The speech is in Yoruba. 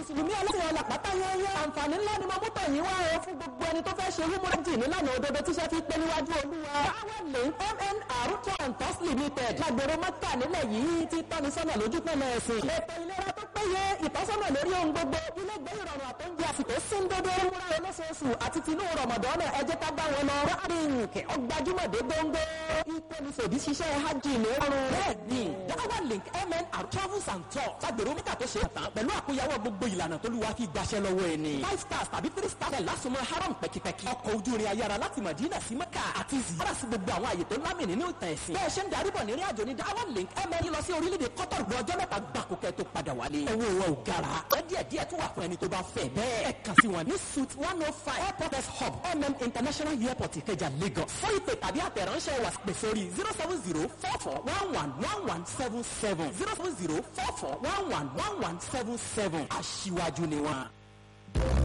mùsùlùmí ẹlẹ́sìn ọ̀la pátá yẹ́yẹ́ àǹfààní ńlá ni mo mú tọ̀ yín wá o fún gbogbo ẹni tó fẹ́ ṣe húmọ́rẹ́jì nílànà òdodo tíṣẹ́ fi pé níwájú olúwa. power link mnr town tos limited lágbèrò mọ́tà nílẹ̀ yìí ti tọ́ni sọ́nà lójú pọ̀nà ẹ̀sìn. ètò ìlera tó péye ìtọ́sọ́nà lórí ohun gbogbo ilé ìgbé ìrọ̀rùn àtọ́jú àsìkò síndodo múra olóṣooṣù àti tinú rọmọdọ́nà ẹ jẹ́ ká bá wọn lọ. rárink ọgbàjúmọ̀dé gbóngbó ìkọ́nisòdì ṣiṣẹ́ hajj ní ọrùn. bẹ́ẹ̀ni dáwà link mnr travels and tours lágbèrò mọ́tà tó ṣe é tán pẹ̀lú àkóyawọ́ gbogbo ìlànà tó lùwà fi gbàṣẹ lọ́wọ́ ẹni. five stars tàbí three stars ẹ̀ lásùnmọ́ haram pẹ́kipẹ́ki. ọkọ̀ ojú irin ayára láti Madina sí Mẹ́kà àti ziyara sí gbogbo àwọn àyè tó lámì nínú ìtàn ẹ̀sìn. bẹ́ẹ̀ ṣe ń darí bọ̀ nírìn àjò ní Diamond Link ml lọ sí orílẹ̀-èdè Qatar gbọ́ ọjọ́ mẹ́ta gbàkó kẹ́ tó padà wálé. owó wọn ò gara. ẹ díẹ̀ díẹ̀ tó wà fún ẹni tó bá fẹ́ bẹ́ẹ̀. ẹ kàn sí wọn ní suite one oh five airport s hub mm international airport Ìkẹjà Lagos. fún ìpè tàbí àtẹ̀ránṣẹ́ wà pè sórí zero seven zero four four one one one one seven seven zero seven zero four four one one one one seven seven aṣíwájú ni wọn.